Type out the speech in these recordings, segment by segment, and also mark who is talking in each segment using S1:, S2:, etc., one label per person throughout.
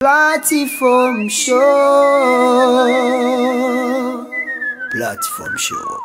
S1: Platform Show. Platform Show.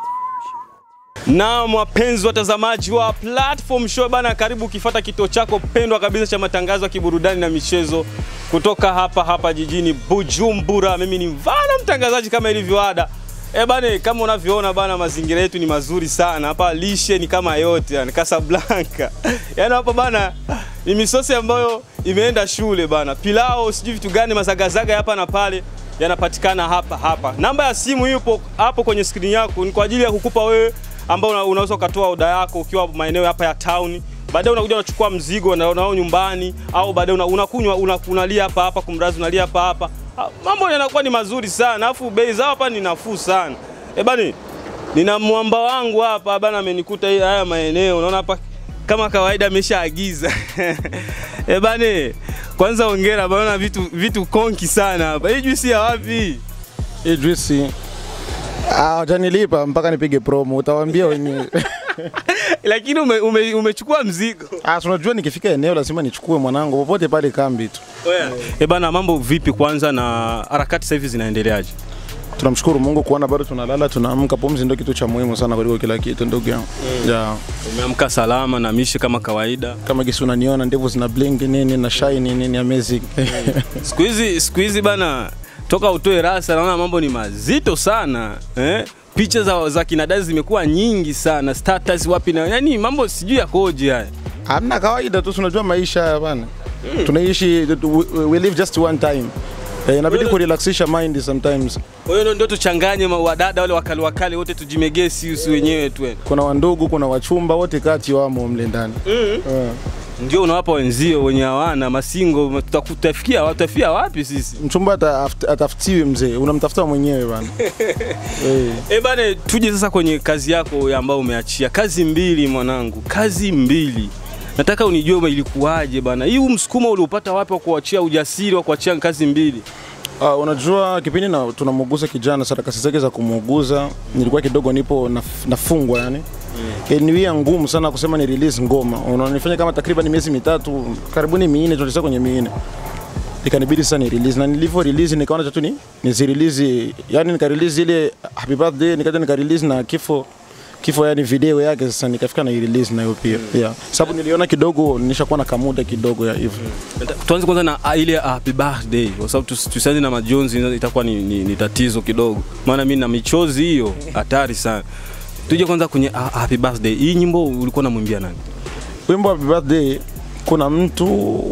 S2: Naam, wapenzi watazamaji wa Platform Show bana, karibu ukifata kituo chako pendwa kabisa cha matangazo ya kiburudani na michezo kutoka hapa hapa jijini Bujumbura. Mimi ni Mvana mtangazaji kama ilivyo ada. Eh bane, kama unavyoona bana, mazingira yetu ni mazuri sana hapa, lishe ni kama yote yani Casablanca. Yaani hapa bana ni misosi ambayo imeenda shule bana, pilao sijui vitu gani, mazagazaga hapa na pale yanapatikana hapa hapa. Namba ya simu yupo hapo kwenye skrini yako, ni kwa ajili ya kukupa wewe ambao una- unaweza ukatoa oda yako ukiwa maeneo hapa ya town. Baadaye unakuja unachukua mzigo na unao nyumbani, au baadaye una- unakunywa una, unalia hapa hapa kumrazi, unalia hapa hapa. Ah, Mambo yanakuwa ni mazuri sana, alafu bei zao hapa ni nafuu sana. Eh bani, nina mwamba wangu hapa bana, amenikuta hii- haya maeneo, unaona hapa kama kawaida ameshaagiza eh bane, kwanza ongera bana, vitu vitu konki sana hapa. Hii juisi ya wapi?
S3: Hii juisi ah, watanilipa mpaka nipige promo, utawaambia wenyewe.
S2: Lakini ume, ume, umechukua mzigo.
S3: Ah, si unajua nikifika eneo lazima nichukue mwanangu popote pale kambi tu.
S2: Eh bana, mambo vipi kwanza na harakati sasa hivi zinaendeleaje?
S3: Tunamshukuru Mungu kuona bado tunalala tunaamka. Pumzi ndio kitu cha muhimu sana kuliko kila kitu, ndugu yangu. Yeah.
S2: Umeamka salama na mishi kama kawaida.
S3: Kama gisi unaniona ndevu zina blink nini na shine nini amazing.
S2: Siku hizi siku hizi bana, toka utoe rasa naona mambo ni mazito sana eh? Picha za, za kinadada zimekuwa nyingi sana, status wapi na yani mambo sijui yakoje haya.
S3: Hamna kawaida tu, si unajua maisha haya bana. Tunaishi we, we live just one time. Eh, inabidi
S2: Wewe-
S3: kurelaxisha mind sometimes.
S2: Kwa hiyo ndio tuchanganye ma- wadada wale wakali wakali wote tujimegee sisi wenyewe tu.
S3: Kuna wandugu, kuna wachumba wote kati wamo mle ndani. Eh.
S2: Ndio unawapa wenzio wenye hawana masingo, tutakutafikia watafia wapi sisi?
S3: Mchumba ata- aft- atafutiwi mzee, unamtafuta mwenyewe bana. Eh.
S2: E bane, tuje sasa kwenye kazi yako ya ambayo umeachia. Kazi mbili mwanangu, kazi mbili. Nataka unijue ume- ilikuwaje bana. Hii huu msukumo uliupata wapi wa kuachia ujasiri wa kuachia kazi mbili?
S3: Uh, unajua kipindi na tunamuuguza kijana sarakasi zake za kumuuguza nilikuwa kidogo nipo naf, nafungwa yani mm. niwia ngumu sana kusema ni release ngoma unanifanya kama takriban miezi mitatu karibuni minne tulisa kwenye minne ikanibidi sasa ni release na nilivyo release nikaona tatu ni nizi release yani nika release ile happy birthday nikaja nika release na kifo kifo yani video yake sasa nikafika na release nayo pia yeah sababu niliona kidogo nishakuwa na kamuda kidogo ya hivyo
S2: Nata- Tuanze kwanza na ah, ile happy birthday kwa sababu tusi- tusianze na majonzi itakuwa ni, ni, ni tatizo kidogo. Maana mimi na michozi hiyo hatari sana. Tuje kwanza kwenye ah, happy birthday. Hii nyimbo ulikuwa unamwimbia nani?
S3: wimbo wa Happy birthday kuna mtu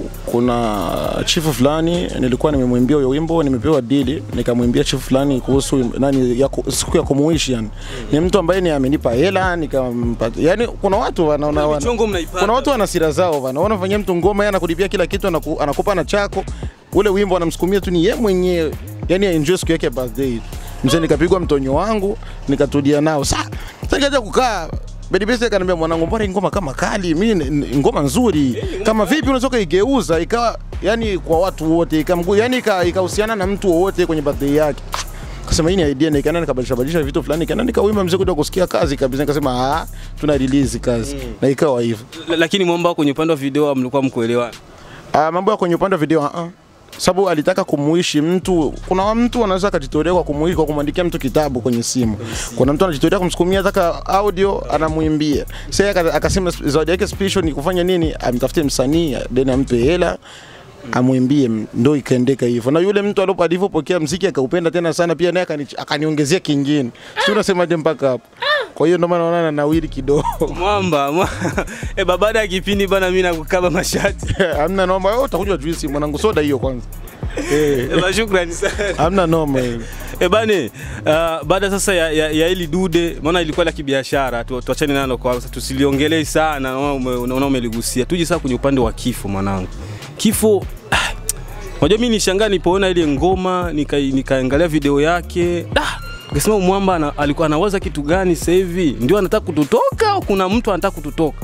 S3: kuna chifu fulani nilikuwa nimemwimbia huyo wimbo nimepewa dili nikamwimbia chifu fulani kuhusu nani ya, ku- siku ya kumuishi yani ni mtu ambaye ni amenipa hela nikampata yani kuna watu wanaona wana,
S2: Michongo mnaipata.
S3: kuna watu wana sira zao bana wanafanyia mtu ngoma yeye anakulipia kila kitu anaku, anakupa na chako ule wimbo anamsukumia tu ni yeye mwenyewe yani enjoy siku yake ya birthday mzee nikapigwa mtonyo wangu nikatulia nao sa sasa nikaja kukaa Bedibesi akaniambia mwanangu, mbona hii ngoma kama kali, mimi ni- ni ngoma nzuri. Kama vipi unaweza kuigeuza ikawa yani kwa watu wote, ikamgu yani ika- ikahusiana na mtu wowote kwenye birthday yake. Kasema hii ni idea, na ikaenda nikabadilisha badilisha vitu fulani, ikaenda nikawimba mzee kuja kusikia kazi kabisa. Nikasema ah, tuna release kazi na ikawa hivyo.
S2: L- Lakini mwamba kwenye upande wa video mlikuwa mkuelewana.
S3: Ah, mambo ya kwenye upande wa video ah, sababu alitaka kumuishi mtu. Kuna mtu anaweza akajitolea kwa kumuishi kwa kumwandikia mtu kitabu kwenye simu. Kuna mtu anajitolea kumsukumia taka audio anamwimbia. Sasa aka- akasema zawadi yake special ni kufanya nini? Amtafute msanii then ampe hela amwimbie, ndo ikaendeka hivyo. Na yule mtu alipo alivyopokea mziki akaupenda tena sana, pia naye akani- akaniongezea kingine. Si unasemaje mpaka hapo? Kwa hiyo ndio maana naona nawiri kidogo.
S2: Mwamba, mwa... e, baada ya kipindi bana, mimi nakukaba mashati.
S3: Hamna noma, wewe utakunywa juisi mwanangu, soda hiyo kwanza. Eh.
S2: E, shukrani sana.
S3: Hamna noma hiyo.
S2: E bane, uh, baada sasa ya, ya, ya hili dude, maana ilikuwa la kibiashara, tu- tuachane nalo kwa sasa, tusiliongelee sana, naona ume- naona umeligusia. Tuje sasa kwenye upande wa kifo mwanangu. Kifo ah, unajua mimi nishangaa nilipoona ile ngoma nika- nikaangalia video yake ah, nikasema mwamba ana, alikuwa anawaza kitu gani sasa hivi? Ndio anataka kututoka au kuna mtu anataka kututoka?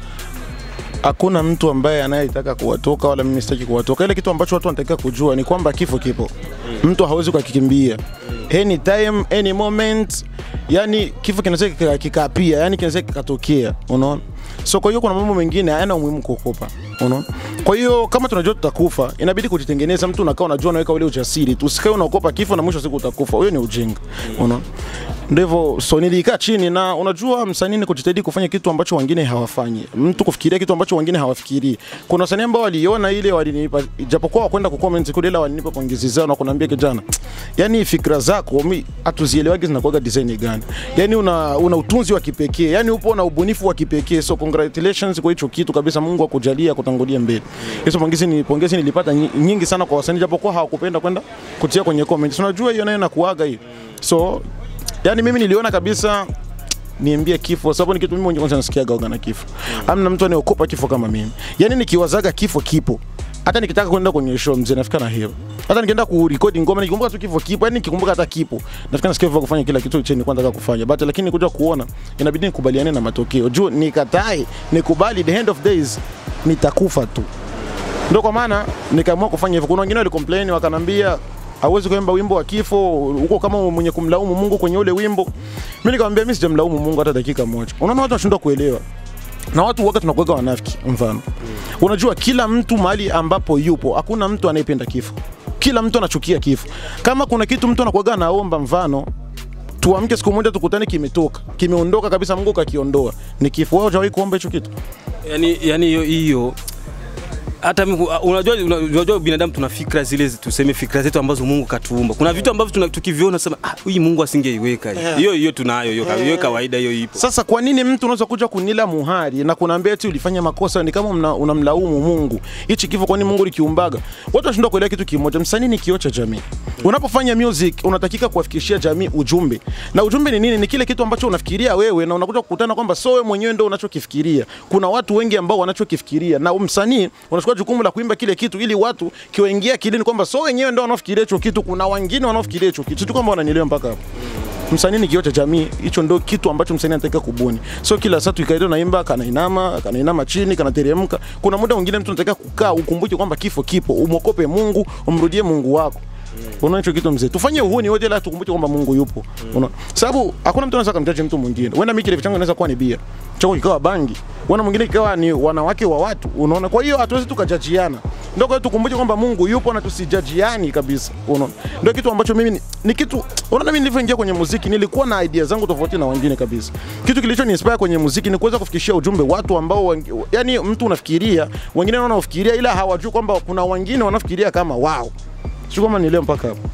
S3: hakuna mtu ambaye anayetaka kuwatoka wala mimi sitaki kuwatoka. Ile kitu ambacho watu wanatakiwa kujua ni kwamba kifo kipo, mtu hawezi kukikimbia any time any moment. Yani kifo kinaweza kika- kikapia, yani kinaweza kikatokea, unaona. So kwa hiyo kuna mambo mengine hayana umuhimu kuogopa. unaona kwa hiyo kama tunajua tutakufa inabidi kujitengeneza mtu unakaa unajua unaweka ule ujasiri tu usikae unaogopa kifo na mwisho wa siku utakufa huyo ni ujinga unaona ndivyo so nilikaa chini na unajua msanii ni kujitahidi kufanya kitu ambacho wengine hawafanyi mtu kufikiria kitu ambacho wengine hawafikirii kuna wasanii ambao waliona ile walinipa japokuwa wakwenda ku comment kule ila walinipa pongezi zao na kuniambia kijana yani fikra zako mi hatuzielewagi zinakuwaga design gani yani una, una utunzi wa kipekee yani upo na ubunifu wa kipekee so congratulations kwa hicho kitu kabisa Mungu akujalia kutangulia mbele hizo pongezi ni pongezi nilipata nyi- nyingi sana kwa wasanii japokuwa hawakupenda kwenda kutia kwenye comments unajua hiyo nayo nakuaga hiyo so yani mimi niliona kabisa niambie kifo sababu ni kitu mimi mwenyewe kwanza nasikiaga oga na kifo amna mtu anayeokopa kifo kama mimi yani nikiwazaga kifo kipo hata nikitaka kwenda kwenye show mzee nafika na hiyo hata nikienda kurekodi ngoma nikikumbuka tu kifo kipo yani nikikumbuka hata kipo nafika nasikia vya kufanya kila kitu chenye kwanza kufanya but lakini kuja kuona inabidi nikubaliane na matokeo juu nikatae nikubali the end of days nitakufa tu ndio kwa maana nikaamua kufanya hivyo. Kuna wengine walicomplain wakanambia hauwezi kuimba wimbo wa kifo huko kama mwenye kumlaumu Mungu kwenye ule wimbo. Mimi nikamwambia mimi sijamlaumu Mungu hata dakika moja. Unaona watu wanashindwa kuelewa na watu waga tunakuweka wanafiki mfano unajua kila mtu mahali ambapo yupo hakuna mtu anayependa kifo kila mtu anachukia kifo kama kuna kitu mtu anakuwaga anaomba mfano tuamke siku moja tukutane kimetoka kimeondoka kabisa mungu kakiondoa ni kifo wewe hujawahi kuomba hicho kitu
S2: yani yani hiyo hiyo hata mimi- unajua unajua binadamu tuna fikra zile tuseme fikra zetu ambazo Mungu katuumba. Kuna vitu ambavyo tuna- tukiviona sema ah, huyu Mungu asingeiweka hii." hiyo hiyo tunayo hiyo kawa- hiyo kawaida hiyo ipo.
S3: Sasa kwa nini mtu unaweza kuja kunila muhari na kunaambia eti ulifanya makosa? Ni kama mna- unamlaumu Mungu. Hichi kifo, kwani Mungu likiumbaga? Watu wanashindwa kuelewa kitu kimoja, msanii ni kioo cha jamii. Unapofanya music unatakika kuwafikishia jamii ujumbe, na ujumbe ni nini? Ni kile kitu ambacho unafikiria wewe na unakuja kukutana kwamba so wewe mwenyewe ndio unachokifikiria. Kuna watu wengi ambao wanachokifikiria, na msanii unachukua jukumu la kuimba kile kitu ili watu kiwaingia kilini kwamba so wenyewe ndio wanaofikiria hicho kitu. Kuna wengine wanaofikiria hicho kitu, sio kwamba wananielewa mpaka hapo msanii ni kioo cha jamii. Hicho ndio kitu ambacho msanii anataka kubuni, so kila saa tuikaida naimba, kanainama kanainama chini, kanateremka. Kuna muda mwingine mtu anataka kukaa ukumbuke kwamba kifo kipo, umwokope Mungu, umrudie Mungu wako. Unaona hicho kitu mzee, tufanye uhuni wote, la tukumbuke kwamba Mungu yupo. Unaona, sababu hakuna mtu anaweza kumjaji mtu mwingine. Wenda mimi kilevi changu inaweza kuwa ni bia, chako kikawa bangi, wana mwingine kikawa ni wanawake wa watu. Unaona, kwa hiyo hatuwezi tukajajiana. Ndio kwa hiyo tukumbuke kwamba Mungu yupo na tusijajiani kabisa. Unaona, ndio kitu ambacho mimi ni, ni kitu unaona, mimi nilivyoingia kwenye muziki nilikuwa na idea zangu tofauti na wengine kabisa. Kitu kilicho inspire kwenye muziki ni kuweza kufikishia ujumbe watu ambao wengi, yani mtu unafikiria wengine wanaofikiria ila hawajui kwamba kuna wengine wanafikiria kama wao. Sio kama nielewa mpaka hapo.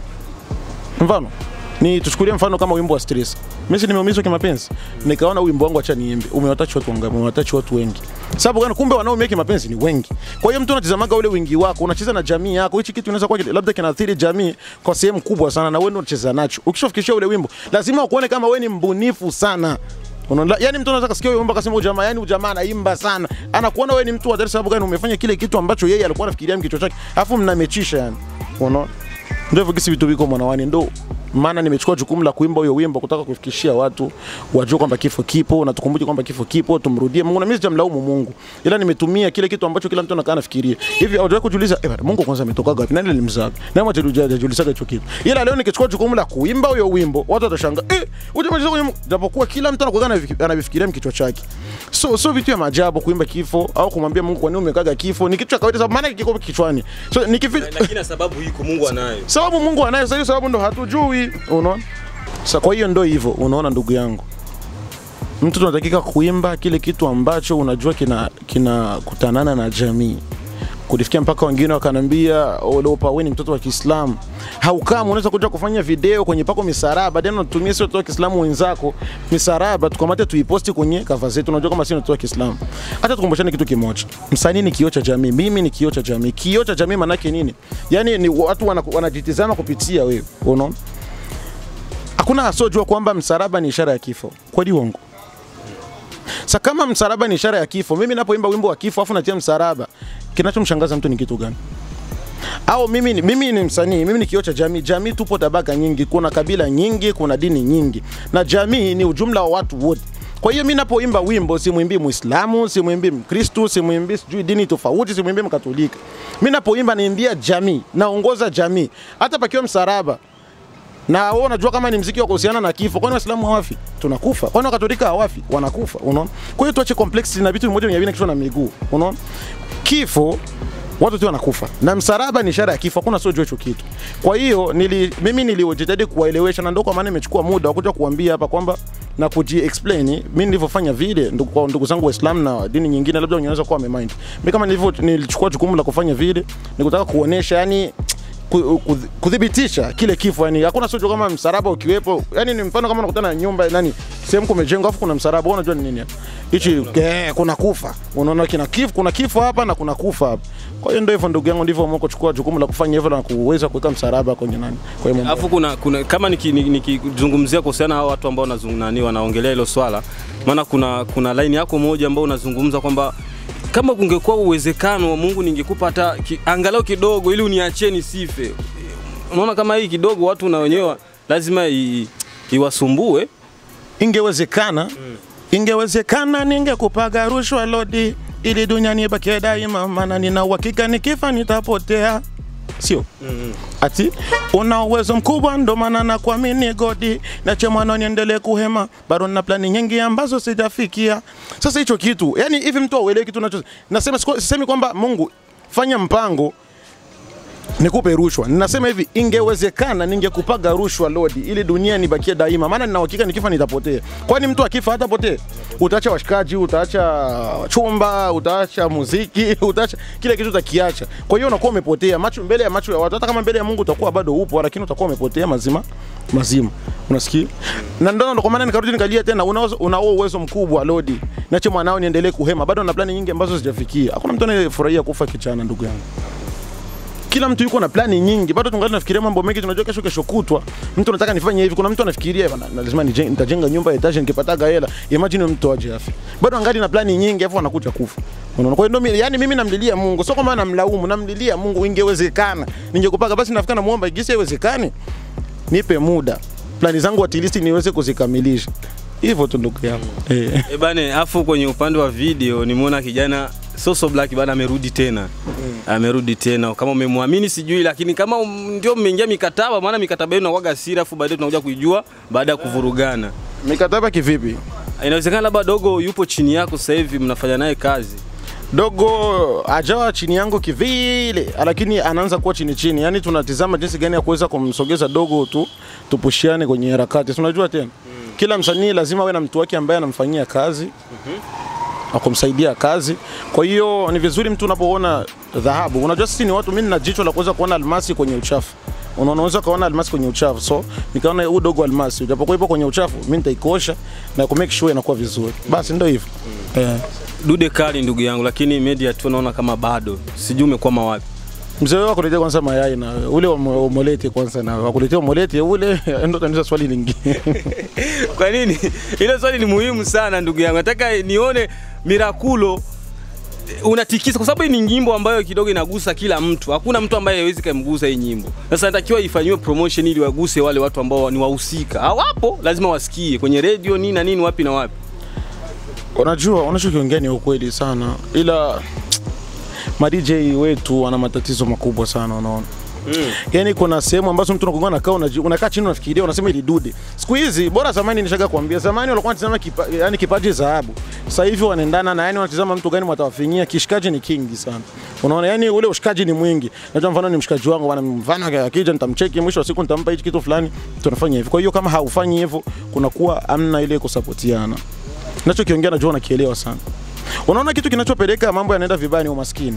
S3: Mfano ni tuchukulie mfano kama wimbo wa stress. Mimi si nimeumizwa kimapenzi, nikaona wimbo wangu acha niimbe, umewatachi watu wangapi? Umewatachi watu wengi. Sababu gani? Kumbe wanaoumia kimapenzi ni wengi. Kwa hiyo mtu unatizamaga ule wingi wako, unacheza na jamii yako. Hichi kitu inaweza kuwa kile- labda kinaathiri jamii kwa sehemu kubwa sana, na wewe ndio unacheza nacho. Ukishafikishia ule wimbo, lazima ukuone kama wewe ni mbunifu sana. Unaona, yani mtu anaweza kasikia wimbo akasema ujamaa, yani ujamaa anaimba sana, anakuona wewe ni mtu wa hatari. Sababu gani? Umefanya kile kitu ambacho yeye alikuwa anafikiria mkichwa chake, afu mnamechisha yani, unaona ndio hivyo kisi vitu viko mwanawani, ndo maana nimechukua jukumu la kuimba huyo wimbo kutaka kufikishia watu wajue kwamba kifo kipo na tukumbuke kwamba kifo kipo, tumrudie Mungu. Na mimi sijamlaumu Mungu, ila nimetumia kile kitu ambacho kila mtu anakaa anafikiria hivi. Haujawahi kujiuliza eh, bana, Mungu kwanza ametoka wapi? Nani alimzaa? Nani hajajiuliza hicho kitu? Ila leo nikichukua jukumu la kuimba huyo wimbo, watu watashangaa eh, ujamaliza kwenye Mungu. Japokuwa kila mtu anakuwa anavi- anavifikiria mkichwa chake, so so vitu ya maajabu kuimba kifo au kumwambia Mungu kwa nini umekaga kifo ni kitu cha kawaida, sababu maana kiko kichwani. So nikifili
S2: Lakini na sababu iko Mungu anayo.
S3: sababu Mungu anayo sasa, hiyo sababu ndo hatujui. Unaona, sasa kwa hiyo ndo hivyo. Unaona ndugu yangu, mtu tunatakika kuimba kile kitu ambacho unajua kina kinakutanana na jamii kulifikia mpaka wengine wakanambia Leopa, wewe ni mtoto wa Kiislamu, haukama unaweza kuja kufanya video kwenye pako misaraba, then unatumia sio watoto wa Kiislamu wenzako misaraba, tukamate tuiposti kwenye kava zetu. Unajua kama sio watoto wa Kiislamu. Hata tukumbushane kitu kimoja, msanii ni kioo cha jamii, mimi ni kioo cha jamii. Kioo cha jamii maana yake nini? Yani ni watu wana- wanajitizama kupitia wewe, unaona. Hakuna asojua kwamba msalaba ni ishara ya kifo, kweli uongo? Sa kama msalaba ni ishara ya kifo, mimi napoimba wimbo wa kifo afu natia msalaba, kinachomshangaza mtu ni kitu gani? Au mimi, ni- mimi ni msanii, mimi ni kioo cha jamii. Jamii tupo tabaka nyingi, kuna kabila nyingi, kuna dini nyingi, na jamii ni ujumla wa watu wote. Kwa hiyo mimi napoimba wimbo simwimbii Muislamu, simwimbii Mkristu, simwimbii sijui dini tofauti, simwimbii Mkatolika. Mimi napoimba naimbia jamii, naongoza jamii, hata pakiwa msalaba na wewe unajua kama ni mziki wa kuhusiana na kifo. Kwani Waislamu hawafi? Tunakufa. Kwani Wakatolika hawafi? Wanakufa. Unaona? Kwa hiyo tuache complexity na vitu vimoja vinavyo kichwa na miguu. Unaona? kifo watu tu wanakufa na msalaba ni ishara ya kifo, hakuna sio hicho kitu. Kwa hiyo nili, mimi nilijitahidi kuwaelewesha, na ndio kwa maana imechukua muda wa kuja kuambia hapa kwamba na kuji explain mimi nilivyofanya vile ndugu, kwa ndugu zangu Waislamu na dini nyingine, labda unaweza kuwa wamemind. Mimi kama nilivyo nilichukua jukumu la kufanya vile, nikutaka kuonesha yani ku- ku- kudhibitisha kile kifo yani hakuna sio kama msalaba ukiwepo yani ni mfano kama unakutana na nyumba nani sehemu kumejengwa afu kuna msalaba wewe unajua ni nini hapa? hichi eh, kuna kufa unaona kina kifo kuna kifo hapa na kuna kufa hapa kwa hiyo ndio hivyo ndugu yangu ndivyo mko kuchukua jukumu la kufanya hivyo na kuweza kuweka msalaba kwenye nani kwa hiyo mambo
S2: Alafu kuna, kuna kama nikizungumzia niki, nikizungumzia kuhusiana na hao watu ambao wanazung- nani wanaongelea hilo swala, maana kuna kuna line yako moja ambao unazungumza kwamba kama kungekuwa uwezekano wa Mungu ningekupa hata ki, angalau kidogo ili uniachie nisife. Unaona kama hii kidogo watu na wenyewe lazima i, iwasumbue.
S3: ingewezekana ingewezekana ningekupaga rushwa lodi ili dunia nibakie daima maana nina uhakika nikifa nitapotea sio ati una uwezo mkubwa ndo maana na kuamini godi nache mwana niendelee kuhema bado na plani nyingi ambazo sijafikia sasa hicho kitu yani hivi mtu auelewi kitu nacho nasema siku- sisemi kwamba mungu fanya mpango nikupe rushwa. Ninasema hivi, ingewezekana ningekupaga rushwa lodi ili dunia nibakie daima, maana nina uhakika nikifa nitapotea. Kwani mtu akifa hatapotee? Utaacha washikaji, utaacha chumba, utaacha muziki, utaacha kila kitu utakiacha. Kwa hiyo unakuwa umepotea macho mbele ya macho ya watu, hata kama mbele ya Mungu utakuwa bado upo, lakini utakuwa umepotea mazima mazima. Unasikia? Na ndio ndo kwa maana nikarudi nikalia tena, unao unao uwezo mkubwa lodi, nache mwanao niendelee kuhema, bado na plani nyingi ambazo sijafikia. Hakuna mtu anayefurahia kufa kichana, ndugu yangu kila mtu yuko na plani nyingi, bado tungali nafikiria mambo mengi. Tunajua kesho kesho kutwa mtu anataka nifanye hivi, kuna mtu anafikiria bana, na lazima nije- nitajenga nyumba ya etage nikipataga hela. Imagine mtu aje afi, bado angali na plani nyingi, afu anakuja kufa. Unaona, kwa hiyo ndio mimi- yani mimi namlilia Mungu, sio kwamba namlaumu, namlilia Mungu. Ingewezekana ningekupaga basi, nafika namuomba, igisi haiwezekani, nipe muda, plani zangu at least niweze kuzikamilisha. Hivyo tu ndugu yangu eh.
S2: E bane, afu kwenye upande wa video nimeona kijana Soso Black bana amerudi tena amerudi tena. Kama umemwamini sijui, lakini kama um, ndio mmeingia mikataba, maana mikataba yenu inakuwaga siri, afu baadaye tunakuja kuijua baada ya kuvurugana.
S3: Mikataba kivipi?
S2: Inawezekana labda dogo yupo chini yako sasa hivi mnafanya naye kazi.
S3: dogo ajawa chini yangu kivile, lakini anaanza kuwa chini chini, yani tunatizama jinsi gani ya kuweza kumsogeza dogo tu tupushiane kwenye harakati. Si Unajua tena kila msanii lazima awe na mtu wake ambaye anamfanyia kazi akumsaidia kazi. Kwa hiyo ni vizuri mtu unapoona dhahabu, unajua sisi ni watu, mimi nina jicho la kuweza kuona almasi kwenye uchafu Unaona, unaweza kuona almasi kwenye uchafu, so nikaona huu dogo almasi, japokuwa ipo kwenye uchafu, mimi nitaikosha na ku make sure inakuwa vizuri. Basi ndio hivyo eh.
S2: Dude kali ndugu yangu, lakini media tu naona kama bado. Sijui umekwama wapi.
S3: Mzee wako akuletea kwanza mayai na ule wa omolete kwanza na wakuletea omolete ule ndo taniza swali lingine.
S2: Kwa nini? Ile swali ni muhimu sana ndugu yangu. Nataka nione Miraculo eh, unatikisa kwa sababu hii ni nyimbo ambayo kidogo inagusa kila mtu. Hakuna mtu ambaye hawezi kumgusa hii nyimbo. Sasa inatakiwa ifanyiwe promotion ili waguse wale watu ambao ni wahusika. Hawapo, lazima wasikie kwenye radio nini na nini wapi na wapi.
S3: Unajua unachokiongea ni ukweli sana, ila ma DJ wetu wana matatizo makubwa sana, unaona
S2: Mm.
S3: Yaani kuna sehemu ambazo mtu unakuwa unakaa unaji- unakaa chini unafikiria unasema ili dude. Siku hizi bora zamani nishaga kuambia zamani walikuwa wanatazama kipa, yani kipaji dhahabu. Sasa hivi wanaendana na yani wanatazama mtu gani mtawafinyia kishikaji ni kingi sana. Unaona yani ule ushikaji ni mwingi. Najua mfano ni mshikaji wangu bwana mfano akija nitamcheki mwisho wa siku nitampa hichi kitu fulani tunafanya hivi. Kwa hiyo kama haufanyi hivyo kunakuwa amna ile kusapotiana. Nachokiongea najua unakielewa sana. Unaona kitu kinachopeleka mambo yanaenda vibaya ni umaskini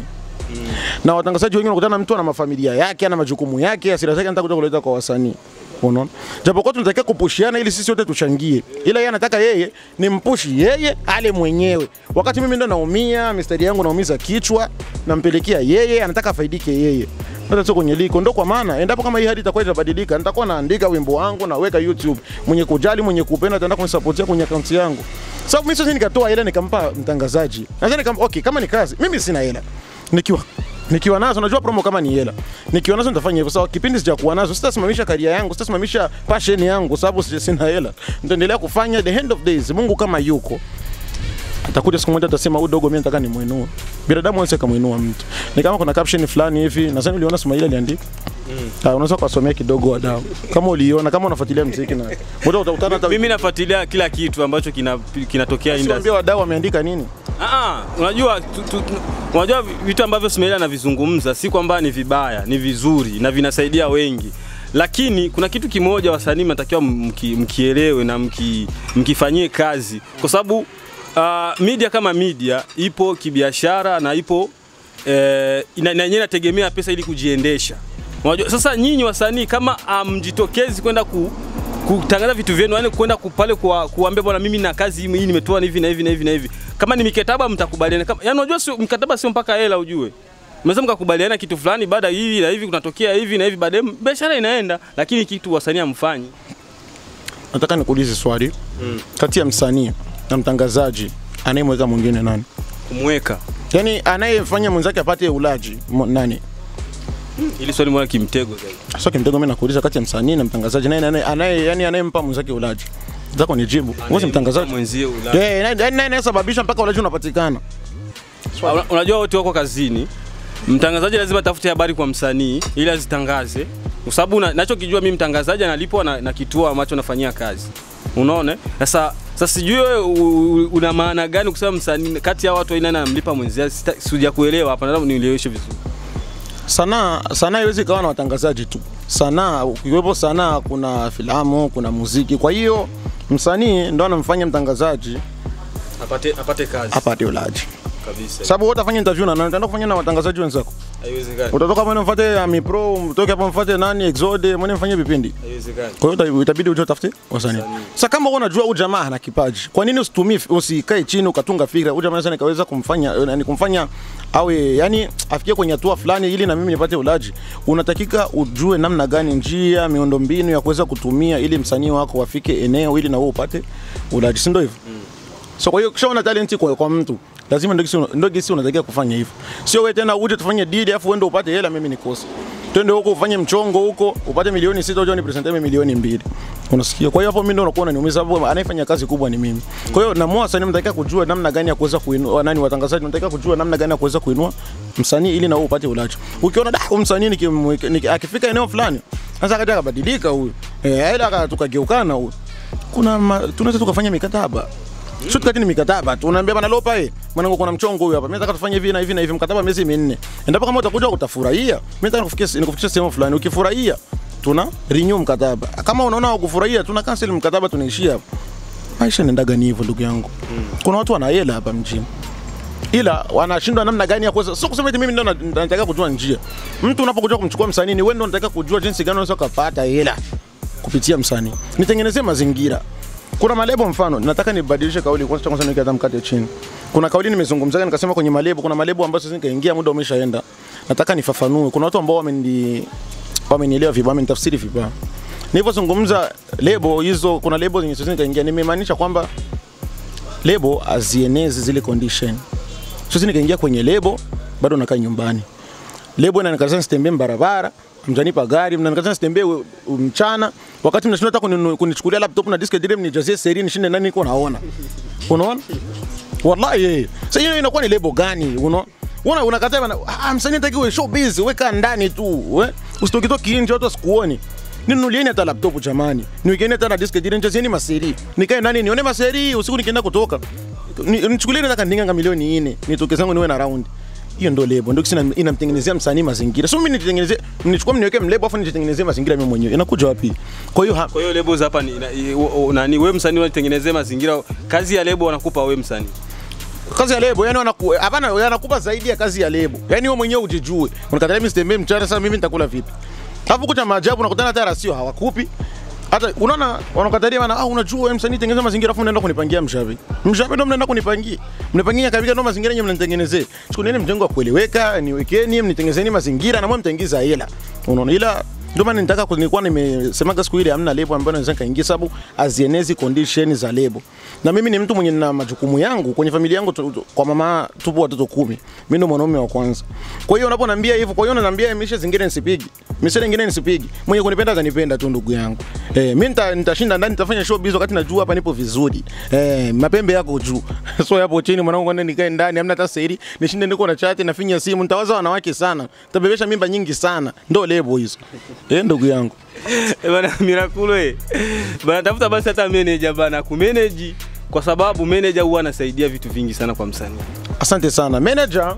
S3: na watangazaji wengi wanakutana na mtu ana mafamilia yake ana majukumu yake asira zake anataka kuja kuleta kwa wasanii unaona japokuwa tunatakiwa kupushiana ili sisi wote tuchangie ila yeye anataka yeye ni mpushi yeye ale mwenyewe wakati mimi ndo naumia mistari yangu naumiza kichwa nampelekea yeye anataka afaidike yeye hata sio kwenye liko ndo kwa maana endapo kama hii hadi itakuwa itabadilika nitakuwa naandika wimbo wangu naweka YouTube mwenye kujali mwenye kupenda ataenda kunisapotia kwenye akaunti yangu sababu mimi sasa nikatoa hela nikampa mtangazaji sasa nikam okay kama ni kazi mimi sina hela nikiwa nikiwa nazo najua promo kama ni hela nikiwa nazo nitafanya hivyo sawa kipindi sijakuwa nazo sitasimamisha karia yangu sitasimamisha passion yangu sababu sija- sina hela nitaendelea kufanya the end of days Mungu kama yuko atakuja siku moja atasema huyu dogo mimi nataka nimuinue binadamu hawezi kumuinua mtu ni kama kuna caption fulani hivi nadhani uliona Sumaila aliandika Ah, unaweza kusomea kidogo wadau kama uliona kama unafuatilia muziki na muda utakutana hata
S2: Mimi nafuatilia kila kitu ambacho kina- kinatokea
S3: Siwaambia
S2: industry.
S3: wadau wameandika nini
S2: Ah, unajua tu, tu, tu, unajua vitu ambavyo Smaila anavizungumza si kwamba ni vibaya, ni vizuri na vinasaidia wengi, lakini kuna kitu kimoja wasanii mnatakiwa mki, mkielewe na mki, mkifanyie kazi, kwa sababu uh, media kama media ipo kibiashara na ipo eh, ina- na yenyewe inategemea pesa ili kujiendesha. Unajua, sasa nyinyi wasanii kama amjitokezi kwenda ku, kutangaza vitu vyenu, yani kwenda ku- pale kuwa- kuambia bwana, mimi na kazi hii hii nimetoa hivi na hivi na hivi na hivi. Kama ni mikataba mtakubaliana, kama yani unajua sio mkataba, sio mpaka hela ujue. Mnaweza mkakubaliana kitu fulani, baada hivi na hivi kunatokea hivi na hivi, baadaye biashara inaenda, lakini kitu wasanii hamfanyi.
S3: Nataka nikuulize swali mm. kati ya msanii na mtangazaji anayemweka mwingine nani?
S2: Kumweka
S3: Yaani anayefanya mwenzake apate ulaji mo- nani?
S2: ili swali mwana kimtego zaidi.
S3: Sasa kimtego mimi nakuuliza kati ya msanii na mtangazaji nani anaye anaye yani anayempa mwenzake ulaji? Zako nijibu. Wewe si mtangazaji.
S2: mwenzie ula.
S3: Eh, nani nani anayesababisha mpaka ulaji unapatikana?
S2: Una- Unajua wote wako kazini, mtangazaji lazima atafute habari kwa msanii ili azitangaze, kwa sababu na- nachokijua mimi mtangazaji analipwa na, na kituo ambacho nafanyia kazi. Unaona? Sasa sasa sijui wewe u- u- una maana gani kusema msanii kati ya watu wa aina nani anamlipa mwenzie? Sita- Sija kuelewa hapa, nataka nieleweshe vizuri.
S3: Sanaa sanaa haiwezi ikawa na watangazaji tu. Sanaa ukiwepo sanaa, kuna filamu, kuna muziki. Kwa hiyo msanii ndo anamfanya mtangazaji
S2: Apate apate kazi
S3: apate ulaji,
S2: kabisa.
S3: sababu wewe utafanya interview na nani? Utaenda kufanya na watangazaji wenzako.
S2: Haiwezekani.
S3: Utatoka mwene mfuate Ami Pro, mtoke hapo mfuate nani Exode, mwene mfanye vipindi.
S2: Haiwezekani.
S3: Kwa hiyo uta- itabidi uje utafute wasanii. Sasa kama wewe unajua huyu jamaa ana kipaji, kwa nini usitumie usikae chini ukatunga fikra? Huyu jamaa sasa nikaweza kumfanya yani kumfanya awe yani afikie kwenye hatua fulani ili na mimi nipate ulaji. Unatakika ujue namna gani njia, miundombinu ya kuweza kutumia ili msanii wako afike eneo ili na wewe upate ulaji, si ndio hivyo? So kwa hiyo kishaona talenti kwa, kwa mtu lazima ndio kisi ndio kisi unatakiwa kufanya hivyo. Sio wewe tena uje tufanye deal afu uende upate hela mimi nikose. Twende huko ufanye mchongo huko upate milioni sita uje unipresente mimi milioni mbili. Unasikia? Kwa hiyo hapo mimi ndio nakuwa unaniumiza sababu anayefanya kazi kubwa ni mimi. Kwa hiyo na mwa sasa mnatakiwa kujua namna gani ya kuweza kuinua nani watangazaji mnatakiwa kujua namna gani ya kuweza kuinua msanii ili na wewe upate ulaji. Ukiona da huyu msanii nikimweka- niki- akifika eneo fulani sasa akaja akabadilika huyu. Eh, ila aka- tukageukana huyu. Kuna ma- tunaweza tukafanya mikataba Sio tukati ni mikataba tu. Unaambia bana Lopa eh, mwanangu kuna mchongo huyu hapa. Mimi nataka tufanye hivi na hivi na hivi mkataba miezi minne. Endapo kama utakuja utafurahia, mimi nataka nikufikishe nikufikishe sehemu fulani. Ukifurahia tuna renew mkataba. Kama unaona hukufurahia tuna cancel mkataba tunaishia hapo. Maisha yanaendaga ni hivyo ndugu yangu. Kuna watu wana hela hapa mjini. Ila wanashindwa namna gani ya kuweza sio kusema eti mimi ndo na- nataka kujua njia. Mtu unapokuja kumchukua msanii ni wewe ndo unataka kujua jinsi gani unaweza kupata hela kupitia msanii. Nitengenezee mazingira. Kuna malebo mfano, nataka nibadilishe kauli kwanza kwanza niweke hata mkate chini. Kuna kauli nimezungumzaga nikasema kwenye malebo, kuna malebo ambayo sasa nikaingia muda umeshaenda. Nataka nifafanue. Kuna watu ambao wameni wamenielewa vibaya, wamenitafsiri vibaya. Nilipozungumza lebo hizo, kuna lebo zenye sasa nikaingia, nimemaanisha kwamba lebo azienezi zile condition. Sasa nikaingia kwenye lebo, bado nakaa nyumbani. Lebo inanikataza nisitembee barabara, mjanipa gari, mnanikataza nisitembee u- u- mchana, wakati mnashindwa hata kuninu- kunichukulia laptop na disk drive nijazie seri nishinde nani niko naona. Unaona? Wallahi eh. Sasa hiyo inakuwa ni lebo gani? Unaona? Una unakataa bana, ah, msanii hataki uwe show busy, weka ndani tu, we. Usitoki toki nje watu wasikuone. Ninunulieni hata laptop jamani. Niwekeni hata na disk drive nijazieni maseri. Nikae ndani nione maseri usiku nikienda kutoka. Ni- Nichukulieni hata kandinga milioni 4. Nitoke zangu niwe na round hiyo ndo lebo ndio kisi inamtengenezea msanii mazingira sio mimi nitengenezee mnichukua mniweke mlebo afu nijitengenezee mazingira mimi mwenyewe inakuja wapi kwa hiyo ha-
S2: Kwa hiyo labels hapa ni ina- i- o- o- nani wewe msanii unatengenezea mazingira, kazi ya lebo wanakupa wewe msanii.
S3: kazi ya lebo yani wanaku hapana wanakupa zaidi ya kazi ya lebo yani wewe mwenyewe ujijue unakatalia mimi sitembee mchana sasa mimi nitakula vipi alafu kucha maajabu unakutana hata rasio hawakupi hata unaona wanakatalia bana ah unajua wewe msanii tengeneza mazingira afu unaenda kunipangia mshabi mshabi ndo mnaenda kunipangia mnipangia kabisa ndo mazingira yenyewe mnanitengenezee chukueni mjengo wa kueleweka niwekeni mnitengenezeni mazingira na mwe mtaingiza hela unaona ila ndio maana nitaka ku- nilikuwa nimesemaga siku ile hamna lebo ambayo naweza kaingia sababu azienezi condition za lebo. Na mimi ni mtu mwenye na majukumu yangu kwenye familia yangu tu, tu, kwa mama tupo watoto kumi. Mimi ndo mwanaume wa kwanza. Kwa hiyo unaponiambia hivyo, kwa hiyo unaniambia mishe zingine nisipigi. Mishe zingine nisipigi. Mwenye kunipenda atanipenda tu ndugu yangu. Eh, mimi nita, nitashinda ndani nitafanya show biz wakati najua hapa nipo vizuri. Eh, mapembe yako juu. so yapo chini mwanangu kwenda nikae ndani hamna hata siri. Nishinde niko na chat nafinya simu nitawaza wanawake sana. Nitabebesha mimba nyingi sana. Ndo lebo hizo. Eh, ndugu yangu.
S2: Eh, bana Miraculo eh. Bana tafuta basi hata manager bana kumanage kwa sababu manager huwa anasaidia vitu vingi sana kwa msanii.
S3: Asante sana manager.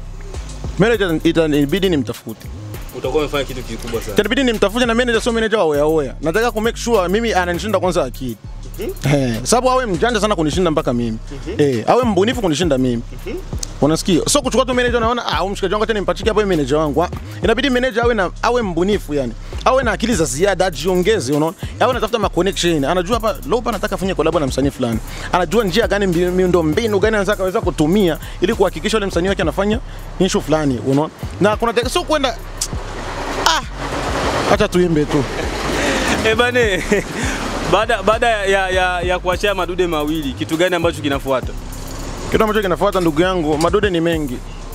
S3: Manager itanibidi nimtafute,
S2: Utakuwa umefanya kitu kikubwa sana.
S3: itanibidi nimtafute, na manager sio manager wa oya oya. Nataka ku make sure mimi ananishinda kwanza akili Eh, sababu awe mjanja sana kunishinda mpaka mimi eh, awe mbunifu kunishinda mimi unasikia? So kuchukua tu manager, unaona ah, huyu mshikaji wangu tena nimpachike hapo manager wangu. Ah, Inabidi manager awe na awe mbunifu yani, awe na akili za ziada, ajiongeze, unaona, awe anatafuta ma connection, anajua hapa Lopa anataka afanye collab na msanii fulani, anajua njia gani, mbi- miundo mbinu gani anaweza kaweza kutumia ili kuhakikisha yule msanii wake anafanya issue fulani, unaona, na kuna te- so kwenda ah, acha tuimbe tu
S2: Eh bane, baada baada ya, ya, ya, ya kuachia madude mawili, kitu gani ambacho kinafuata?
S3: Kitu ambacho kinafuata ndugu yangu, madude ni mengi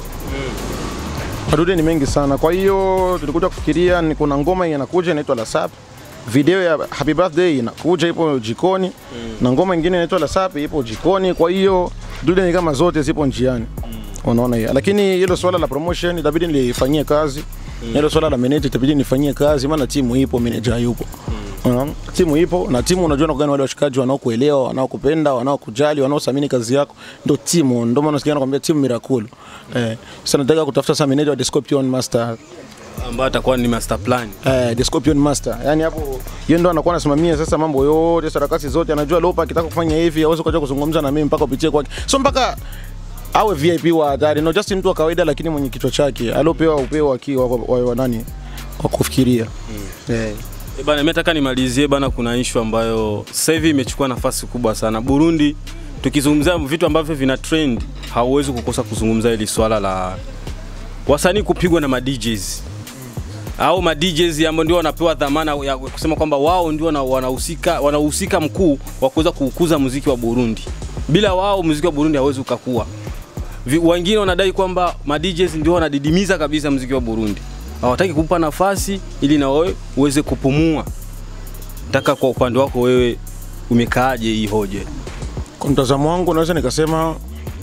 S3: madude ni mengi sana. Kwa hiyo tulikuja kufikiria ni kuna ngoma inakuja inaitwa La Sap, video ya Happy Birthday inakuja ipo jikoni na ngoma ingine inaitwa La Sap ipo jikoni. Kwa hiyo dude ni kama zote zipo njiani, unaona hiyo. Lakini hilo swala la promotion itabidi nilifanyie kazi hilo swala la manager itabidi nifanyie kazi, maana timu ipo, manager yupo. Unaona? timu ipo na timu unajua na gani wale washikaji wanaokuelewa, wanaokupenda, wanaokujali, wanaothamini kazi yako, ndio timu. Ndio maana nasikia nakwambia timu Miracle. Eh, sasa nataka kutafuta sasa manager wa The Scorpion Master.
S2: Ambayo atakuwa ni master plan.
S3: Eh, The Scorpion Master. Yaani hapo yeye ndo anakuwa anasimamia sasa mambo yote, sarakasi zote, anajua Lopa akitaka kufanya hivi, hawezi kuja kuzungumza na mimi mpaka upitie kwake. So mpaka awe VIP wa hatari, no just mtu wa kawaida lakini mwenye kichwa chake, aliopewa upeo akiwa wa, wa, wa nani wa kufikiria. Eh.
S2: E bana, mimi nataka nimalizie bana, kuna issue ambayo sasa hivi imechukua nafasi kubwa sana Burundi. Tukizungumzia vitu ambavyo vina trend, hauwezi kukosa kuzungumza hili swala la wasanii kupigwa na ma DJs au ma DJs ambao ndio wanapewa dhamana ya kusema kwamba wao ndio wana- wanahusika wanahusika mkuu wa kuweza kuukuza muziki wa Burundi. Bila wao muziki wa Burundi hauwezi ukakua. Vi- Wengine wanadai kwamba ma DJs ndio wanadidimiza kabisa muziki wa Burundi, hawataki kumpa nafasi ili na wewe uweze kupumua. Nataka kwa upande wako wewe umekaaje hii hoja?
S3: Kwa mtazamo wangu naweza nikasema,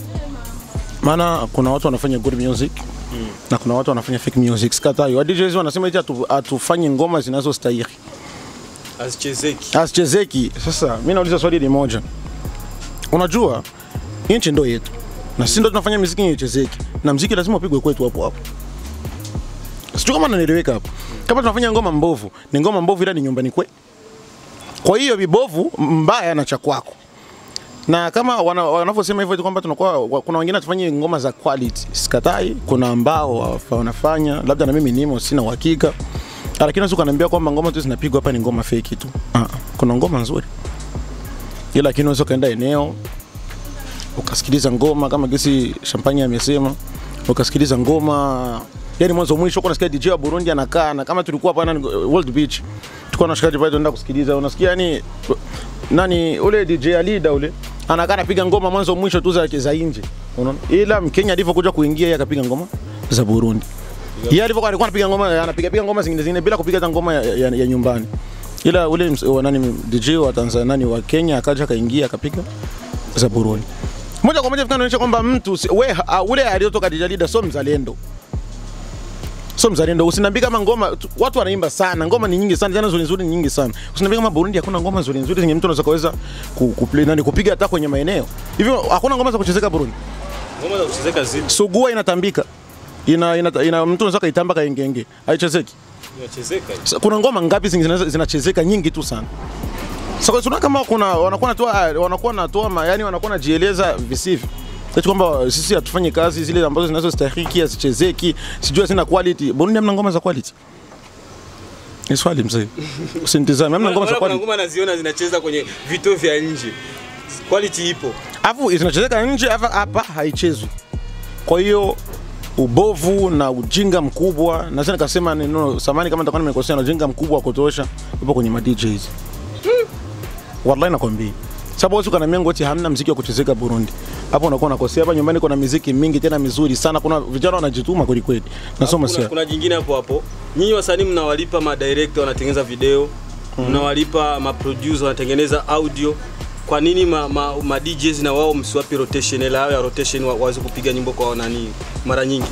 S3: maana kuna watu wanafanya good music na kuna watu wanafanya fake music. Sikatai, wa DJs wanasema eti hatu- hatufanye ngoma zinazostahili,
S2: Asichezeki.
S3: hazichezeki. Sasa mimi nauliza swali ni moja, unajua hii nchi ndo yetu na sisi ndo tunafanya muziki yenye ichezeki, na muziki lazima upigwe kwetu hapo hapo. Sijui kama nanieleweka hapo. Kama tunafanya ngoma mbovu, ni ngoma mbovu, ila ni nyumbani kwe. Kwa hiyo vibovu mbaya na cha kwako na kama wana- wanavyosema hivyo eti kwamba tunakuwa wa- kuna wengine tufanye ngoma za quality, sikatai. Kuna ambao wa- wanafanya, labda na mimi nimo, sina uhakika, lakini unaweza kuniambia kwamba ngoma tu zinapigwa hapa ni ngoma fake tu. Ah, kuna ngoma nzuri, ila lakini unaweza kaenda eneo ukasikiliza ngoma kama gesi Champagne amesema, ukasikiliza ngoma yani mwanzo mwisho, uko unasikia DJ wa Burundi anakaa na kama tulikuwa hapa nani World Beach, tulikuwa na shikaji pale tunaenda kusikiliza, unasikia yani nani ule DJ Alida ule anakaa anapiga ngoma mwanzo mwisho tu za za nje, unaona, ila Mkenya alivyokuja kuingia yeye akapiga ngoma za Burundi. Yeye alivyokuwa alikuwa anapiga ngoma anapiga piga ngoma zingine zingine bila kupiga hata ngoma ya, ya, ya nyumbani. Ila ule ms- wa nani DJ wa Tanzania nani wa Kenya akaja akaingia akapiga za Burundi. Moja kwa moja tunaonyesha kwamba mtu si- we ha- ule aliyotoka DJ Alida sio mzalendo. Sio mzalendo. Usiniambie kama ngoma tu- watu wanaimba sana, ngoma ni nyingi sana, tena nzuri nzuri ni nyingi sana. Usiniambie kama Burundi hakuna ngoma nzuri nzuri zenye mtu anaweza kaweza ku, ku play nani kupiga hata kwenye maeneo. Hivyo hakuna ngoma za kuchezeka Burundi.
S2: Ngoma za kuchezeka zipo.
S3: Sugua inatambika. Ina, ina, ina mtu anaweza kaitamba kaengenge. Haichezeki.
S2: Inachezeka.
S3: Sa- kuna ngoma ngapi zingi- zinazo- zinachezeka nyingi tu sana sasa so, kama kuna wanakuwa natoa wanakuwa natoa ma- yani wanakuwa najieleza visivyo eti kwamba sisi hatufanyi kazi zile ambazo zinazostahiki hazichezeki sijui hazina quality Burundi hamna ngoma za quality ni swali mzee usinitizame hamna ngoma za
S2: Kuna
S3: quality
S2: ngoma naziona zinacheza kwenye vituo vya nje. Quality ipo.
S3: afu zinachezeka nje hapa hapa haichezwi kwa hiyo ubovu na ujinga mkubwa naweza nikasema neno samani kama nitakuwa nimekosea na ujinga mkubwa wa kutosha upo kwenye ma DJs wallahi nakwambia sababu wewe ukaniambia ngoti hamna mziki wa kuchezeka Burundi hapo unakuwa unakosea hapa nyumbani kuna miziki mingi tena mizuri sana kuna vijana wanajituma kweli kweli nasoma
S2: kuna,
S3: sasa
S2: kuna jingine hapo hapo. Nyinyi wasanii mnawalipa ma director wanatengeneza video, mnawalipa ma producer wanatengeneza audio. Kwa nini ma, ma, ma DJs na wao msiwapi rotation ile yao ya rotation wa- waweze kupiga nyimbo kwa nani mara nyingi?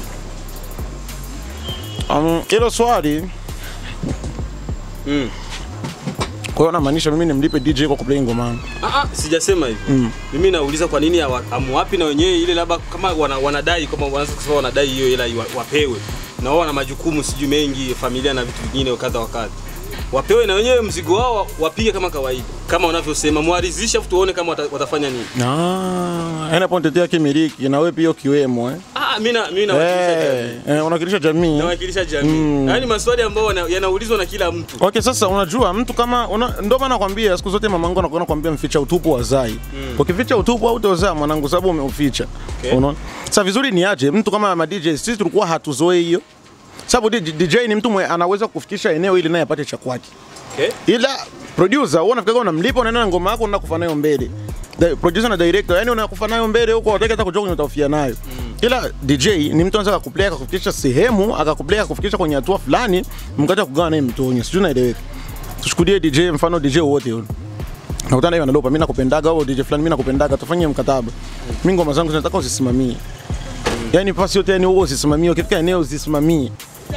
S3: Um, hilo swali
S2: Mm.
S3: Kwa hiyo namaanisha mimi nimlipe DJ kwa kuplay ngoma yangu.
S2: Ah, ah, sijasema hivyo. Mimi nauliza kwa nini hawa- hamwapi na wenyewe ile labda kama wana, wanadai kama wanaweza kusema wanadai hiyo hela iwa- wapewe. Na wao wana majukumu sijui mengi, familia na vitu vingine kadha wa kadha. Wapewe na wenyewe mzigo wao wa- wapige kama kawaida. Kama wanavyosema mwarizishe afu tuone kama wata, watafanya nini.
S3: Ah, yani hapo nitetea kimiliki na wewe pia ukiwemo eh.
S2: Ah, mimi na mimi nawakilisha
S3: Eh,
S2: jamii.
S3: eh, unawakilisha jamii.
S2: Nawakilisha jamii. Yaani maswali ambayo wana- yanaulizwa na kila mtu.
S3: Okay, sasa unajua mtu kama una, ndo maana nakwambia siku zote mamangu anakuwa anakuambia mficha utupu wa zai. Ukificha utupu hautozaa mwanangu sababu umeuficha.
S2: Okay.
S3: Unaona? Sasa vizuri ni aje mtu kama ma DJ sisi tulikuwa hatuzoei hiyo. Sababu DJ, DJ ni mtu mwe anaweza kufikisha eneo ili naye apate cha kwake.
S2: Okay?
S3: Ila producer wewe unafikiri unamlipa unaenda na ngoma yako unakufa nayo mbele. The producer na director yani unakufa nayo mbele huko wataka hata kujua kwenye utafia nayo. Ila DJ ni mtu anaweza kukuplay akakufikisha sehemu akakuplay akakufikisha kwenye hatua fulani mkaja kugawa naye mtonyo. Sijui naeleweka. Tushuhudie DJ mfano DJ wote yule. Nakutana hiyo analopa mimi nakupendaga au DJ fulani mimi nakupendaga tufanye mkataba. Mimi ngoma zangu zinataka usisimamie. Yaani pasi yote yani wewe usisimamie ukifika eneo usisimamie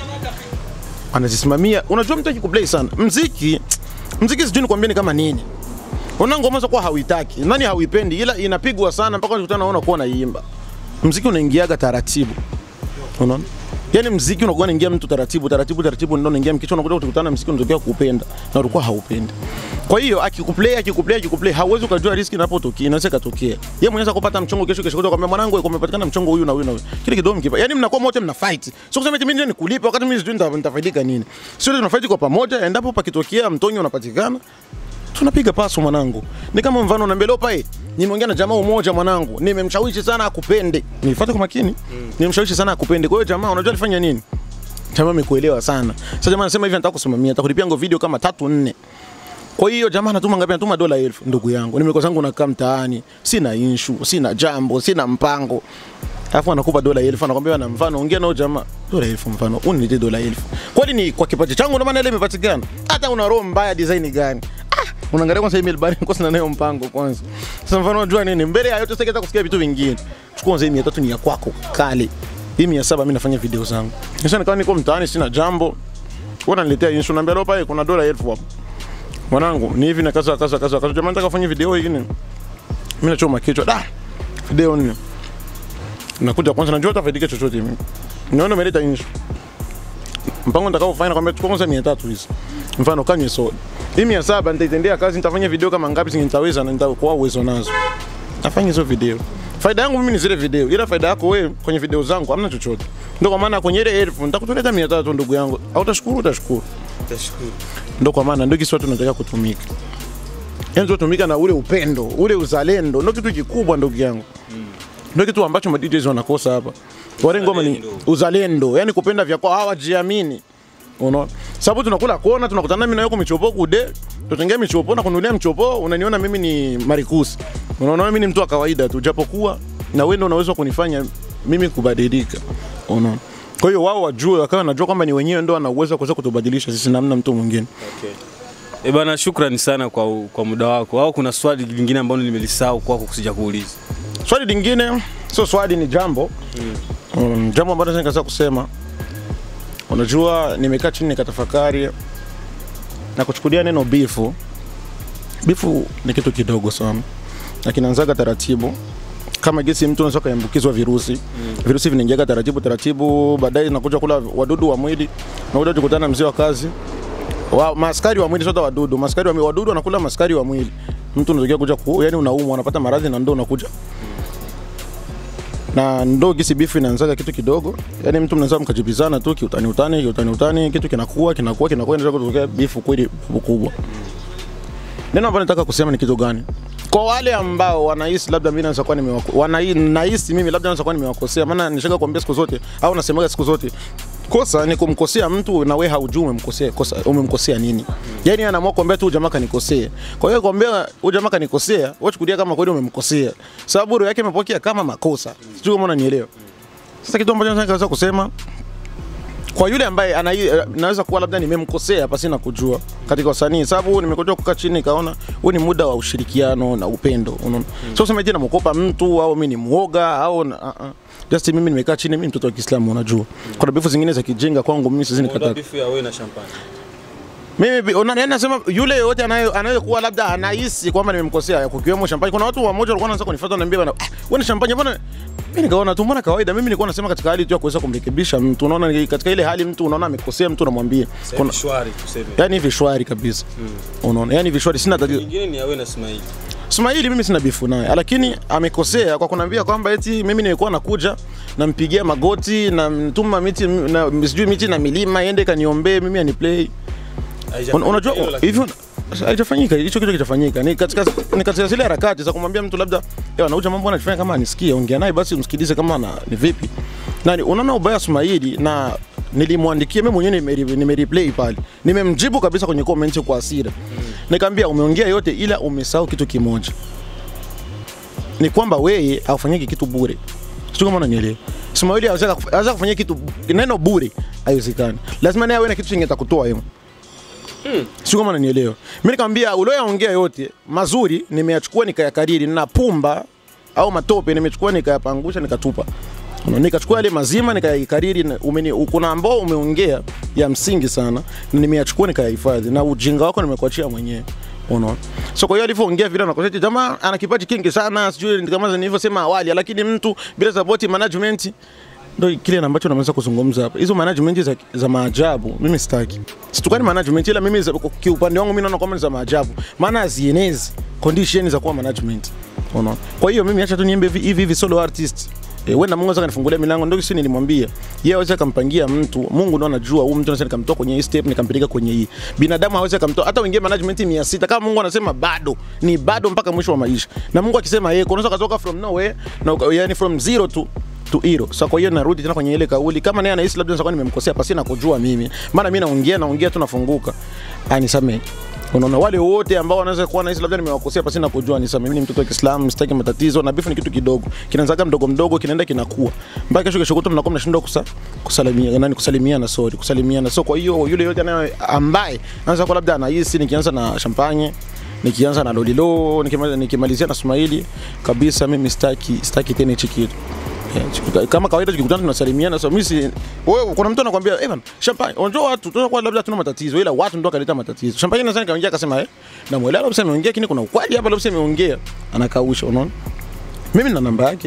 S3: anazisimamia. Unajua mtu akikuplay sana mziki, mziki sijui nikwambie ni kama nini. Una ngoma za kuwa hauitaki, nani hauipendi, ila inapigwa sana mpaka unakutana unaona kuwa naimba. Mziki unaingiaga taratibu, unaona Yaani mziki unakuwa unaingia mtu taratibu taratibu taratibu, ndio unaingia mkichwa, unakuja kukutana na mziki unatokea kupenda na ulikuwa haupendi. Kwa hiyo akikuplay akikuplay akikuplay, hauwezi ukajua riski inapotokea, inaweza ikatokea. Yeye mwenyewe anaweza kupata mchongo kesho kesho, kwambia mwanangu, wewe umepatikana mchongo huyu na huyu na huyu, kile kidogo mkipa, yaani mnakuwa wote mna fight, sio kusema eti mimi ndio nikulipa wakati mimi sijui nita- nitafaidika nini. Sio tuna fight kwa pamoja, endapo pakitokea mtonyo unapatikana tunapiga paso mwanangu. Ni kama mfano na mbele pale. Nimeongea na jamaa mmoja mwanangu, nimemshawishi sana akupende. Nifuate kwa makini. Nimemshawishi sana akupende. Kwa hiyo jamaa unajua alifanya nini? Jamaa amekuelewa sana. Sasa jamaa anasema hivi nataka kusimamia, nitakulipia ngo video kama tatu nne. Kwa hiyo jamaa anatuma ngapi? Anatuma dola elfu ndugu yangu. Nimekosa zangu nakaa mtaani, sina issue, sina jambo, sina mpango. Alafu anakupa dola elfu anakwambia na mfano ongea nao jamaa. Dola elfu mfano, uniletee dola elfu. Kwani ni kwa kipaji changu ndio maana ile imepatikana. Hata una roho mbaya design gani? Ah, unaangalia kwanza email bali kwa sina nayo mpango kwanza. Sasa mfano unajua nini? Mbele ya yote sitaki kusikia vitu vingine. Chukua kwanza hii 300 ni ya kwako kale. Hii 700 mimi nafanya video zangu. Sasa nikawa niko mtaani sina jambo. Wewe unaniletea issue naambia leo pale kuna dola elfu hapo. Mwanangu, ni hivi na kaza kaza kaza kaza. Jamaa nataka kufanya video hii nini? Mimi nachoma kichwa. Da. Video nini? Nakuja kwanza najua utafaidika chochote mimi. Niona umeleta issue. Mpango nitakao kufanya kwamba chukua kwanza 300 hizi. Mfano kanywe soda. Hii 700 nitaitendea kazi nitafanya video kama ngapi zingi nitaweza na nitakuwa uwezo nazo. Nafanya hizo video. Faida yangu mimi ni zile video, ila faida yako wewe kwenye video zangu hamna chochote. Ndio kwa maana kwenye ile elfu nitakutoleta 300 ndugu yangu. Au utashukuru utashukuru.
S2: Tashukuru.
S3: Ndio kwa maana ndio kisi watu tunataka kutumika. Yaani tunatumika na ule upendo, ule uzalendo, ndio kitu kikubwa ndugu yangu. Ndio kitu ambacho ma DJs wanakosa hapa. Wale ngoma ni
S2: Uzalendo.
S3: uzalendo, yani kupenda vya kwao hawajiamini. Unaona? Sababu tunakula kona, tunakutana mimi na yuko michopo kude, tutengea michopo na kununulia mchopo, unaniona mimi ni marikusi. Unaona mimi ni mtu wa kawaida tu, japokuwa na wewe ndio unaweza kunifanya mimi kubadilika. Unaona? Kwa hiyo wao wajue, wakawa wanajua kwamba ni wenyewe ndio wana uwezo wa kuweza kutubadilisha sisi, namna mtu mwingine.
S2: Okay. Eh bana, shukrani sana kwa, kwa muda wako. Au kuna swali lingine ambalo nimelisahau kwako kusija kuuliza?
S3: Swali lingine sio swali, ni jambo mm, jambo ambalo naweza nikaweza kusema. Unajua, nimekaa chini nikatafakari na kuchukulia neno bifu. Bifu ni kitu kidogo sana na kinaanzaga taratibu kama gesi mtu anaweza kuambukizwa virusi virusi vinaingiaga taratibu taratibu, baadaye nakuja kula wadudu wa mwili, nakuja kukutana na mzee wa kazi wa, maskari wa mwili, sio wadudu. Maskari wa mwili, wadudu wanakula maskari wa mwili, mtu unatokea kuja ku, yani unaumwa, unapata maradhi na ndo unakuja na ndo gisi bifu inaanzaga kitu kidogo, yani mtu mnaweza mkajibizana tu kiutani utani kiutani utani, kitu kinakuwa kinakuwa kinakuwa, inaweza kutokea bifu kweli kubwa. Neno ambalo nataka kusema ni kitu gani? Kwa wale ambao wanahisi labda mimi naweza kuwa nimewako wanahisi nahisi mimi labda naweza kuwa nimewakosea, maana nishaga kuambia siku zote au nasemaga siku zote kosa ni kumkosea mtu na wewe haujui umemkosea kosa umemkosea nini. Yani anaamua kuambia tu jamaa kanikosea. Kwa hiyo kuambia huyu jamaa kanikosea, wewe chukulia kama kweli umemkosea. Sababu roho yake imepokea kama makosa. Sijui kama unanielewa. Sasa kitu ambacho nataka kusema kwa yule ambaye ana naweza kuwa labda nimemkosea pasina kujua katika usanii, sababu nimekuja kukaa chini nikaona huu ni muda wa ushirikiano na upendo, unaona. Sio sema eti namwogopa mtu au mimi ni mwoga au na, uh, uh. Just mimi nimekaa chini, mimi mtoto wa Kiislamu, unajua. Kuna bifu zingine za kijinga kwangu mimi sisi
S2: Muda
S3: nikataa.
S2: bifu ya wewe na champagne.
S3: mimi bi- una- yaani nasema yule yoyote anaye- anayekuwa labda anahisi kwamba nimemkosea kukiwemo champagne. Kuna watu wamoja walikuwa wanaanza kunifuata wananiambia bana, ah, wewe ni champagne mbona mimi nikaona tu mbona kawaida. Mimi nilikuwa nasema katika hali tu ya kuweza kumrekebisha mtu, unaona ni- katika ile hali mtu unaona amekosea mtu unamwambia kuna
S2: shwari tuseme.
S3: yani hivi shwari kabisa unaona yani hivi shwari sina tatizo
S2: Nyingine ni awe na Ismail.
S3: Ismaili mimi sina bifu naye, lakini amekosea kwa kuniambia kwamba eti mimi nilikuwa nakuja nampigia magoti namtuma miti na sijui miti na milima iende kaniombee mimi aniplay. Un, unajua hivyo haijafanyika hicho kitu kitafanyika ni katika ni katika zile harakati za kumwambia mtu labda yeye anauja mambo anafanya kama anisikie ongea naye basi umsikilize kama ana, ni vipi nani unaona ubaya Ismaili na nilimwandikia mimi mwenyewe nimeri- nimereplay pale nimemjibu kabisa kwenye comment kwa hasira nikamwambia umeongea yote ila umesahau kitu kimoja ni kwamba wewe haufanyiki kitu bure sio kama unanielewa Ismaili hawezi hawezi kufanyia kitu neno bure haiwezekani lazima naye awe na kitu chenye atakutoa yeye sio kama unanielewa. Mimi nikamwambia ulioyaongea yote mazuri nimeyachukua nikayakariri, na pumba au matope nimechukua nikayapangusha nikatupa. Unaona, Nikachukua yale mazima nikayakariri, na umeni, kuna ambao umeongea ya msingi sana na nimeyachukua nikayahifadhi, na ujinga wako nimekuachia mwenyewe. Unaona? So kwa hiyo alivyoongea vile na kusema jamaa ana kipaji kingi sana, sijui kama nilivyosema awali, lakini mtu bila support management ndo kile ambacho nameweza kuzungumza hapa. Hizo management za, za maajabu mimi sitaki. Situkani management ila mimi za- kiupande wangu mimi naona kwamba ni za maajabu, maana hazienezi condition za kuwa management. Unaona? Kwa hiyo mimi acha tu niimbe hivi hivi hivi solo artist. E, wewe na Mungu sasa kanifungulia milango ndio kisi nilimwambia. Yeye hawezi akampangia mtu. Mungu ndo anajua huyu mtu anaweza nikamtoa kwenye hii step nikampeleka kwenye hii. Binadamu hawezi akamtoa hata wengine management 600 kama Mungu anasema bado ni bado mpaka mwisho wa maisha. Na Mungu akisema yeye unaweza kutoka from nowhere na uka- yani from zero to to hero. Sasa kwa hiyo narudi tena kwenye ile kauli, kama naye anahisi labda nitakuwa nimemkosea pasi na kujua mimi, maana mimi naongea naongea tu nafunguka, anisamee. Unaona, wale wote ambao wanaweza kuwa nahisi labda nimewakosea pasi na kujua, nisamee. Mimi ni mtoto wa Kiislamu, sitaki matatizo, na bifu ni kitu kidogo, kinaanzaga mdogo mdogo, kinaenda kinakuwa mpaka kesho kesho kutwa mnakuwa mnashindwa kusa, kusalimia nani, kusalimiana, sorry, kusalimiana. So kwa hiyo yule yote anaye ambaye anaweza kuwa labda anahisi nikianza na champagne nikianza na lolilo nikimalizia, nikimalizia na Ismaili kabisa, mimi sitaki sitaki tena hichi kitu. Yeah, chikuta- kama kawaida tukikutana tunasalimiana. So mimi si wewe, kuna mtu anakuambia eh bana, champagne, unajua watu tunakuwa labda tuna matatizo, ila watu ndio kaleta matatizo. Champagne nadhani kaongea akasema eh, na mwelewa labda ameongea, lakini kuna ukweli hapa, labda ameongea, anakausha, unaona. Mimi nina namba yake.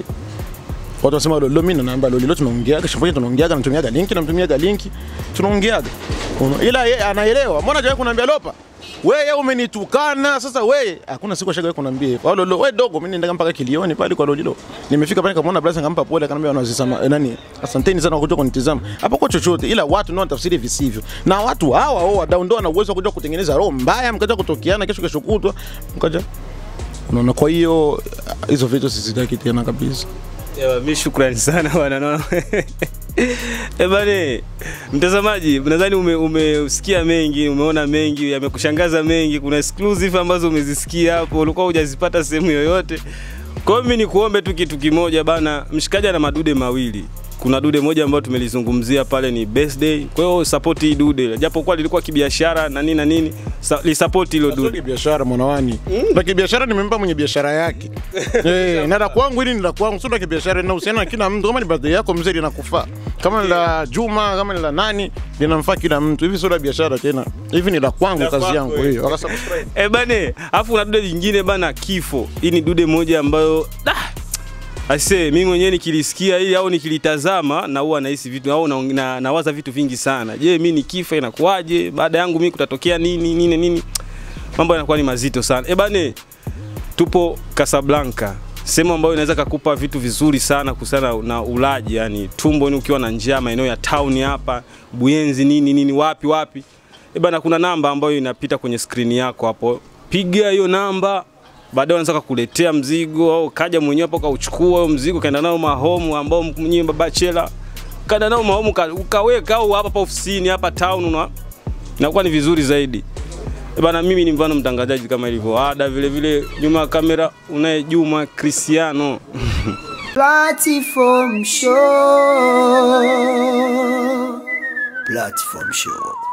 S3: Watu wasema lolo, mimi na namba lolo, lolo tunaongeaga, champagne tunaongeaga, natumiaga linki, namtumiaga linki, tunaongeaga. Unaona? Ila yeye anaelewa. Mbona hajawahi kuniambia lopa? Wewe umenitukana sasa wewe. Hakuna siku ashagawahi kuniambia hivyo. Au lolo, wewe dogo, mimi nenda mpaka kilioni pale kwa lolilo. Nimefika pale nikamwona brother nikampa pole akaniambia wanazisema eh, nani? Asanteni sana kwa kuja kunitizama. Hapo kwa chochote ila watu ndio wanatafsiri visivyo. Na watu hawa wao wadau ndio wana uwezo wa kuja kutengeneza roho mbaya mkaja kutokeana kesho kesho kutwa. Mkaja Unaona, kwa hiyo hizo vitu sizitaki tena kabisa.
S2: Ewa, mi shukrani sana bwana naona. Eh bane, mtazamaji, nadhani ume, umesikia mengi, umeona mengi, yamekushangaza mengi. Kuna exclusive ambazo umezisikia hapo, ulikuwa hujazipata sehemu yoyote. Kwa hiyo mimi nikuombe tu kitu kimoja bana, mshikaji ana madude mawili. Kuna dude moja ambayo tumelizungumzia pale ni birthday. Kwa hiyo support hii dude, japokuwa lilikuwa kibiashara na nini na nini, sa- li support hilo
S3: Sio
S2: dude.
S3: biashara mwanawani. Na kibiashara nimempa mwenye biashara yake. Eh, na la kwangu hili ni la kwangu, sio la kibiashara linahusiana na kila mtu. Kama ni birthday yako mzee linakufaa. Kama ni la Juma, kama ni la nani, linamfaa kila mtu. Hivi sio la biashara tena. Hivi ni la kwangu
S2: La
S3: kazi
S2: kwako,
S3: yangu
S2: eh.
S3: hiyo. Wakasubscribe.
S2: Eh bane, afu una dude jingine bana kifo. Hii ni dude moja ambayo da Ase, mimi mwenyewe nikilisikia hili au nikilitazama na huwa nahisi vitu au na, na, nawaza vitu vingi sana. Je, mimi nikifa inakuwaje? Baada yangu mimi kutatokea nini nini nini? Mambo yanakuwa ni mazito sana. Eh bane, tupo Casablanca. Sehemu ambayo inaweza kakupa vitu vizuri sana kuhusiana na ulaji, yani tumbo ni ukiwa na njaa maeneo ya town hapa, Buyenzi nini nini wapi wapi. Eh bana, kuna namba ambayo inapita kwenye skrini yako hapo. Piga hiyo namba, baadaye wanaweza kukuletea mzigo au kaja mwenyewe hapo kauchukua huo mzigo kaenda nao mahomu ambao mwenyewe baba chela kaenda nao mahomu ka- ukaweka au hapa hapa ofisini hapa town una inakuwa ni vizuri zaidi. Eh Bana, mimi ni mfano mtangazaji kama ilivyo ada, vile vile nyuma ya kamera unaye Juma Cristiano.
S1: Platform Show. Platform Show.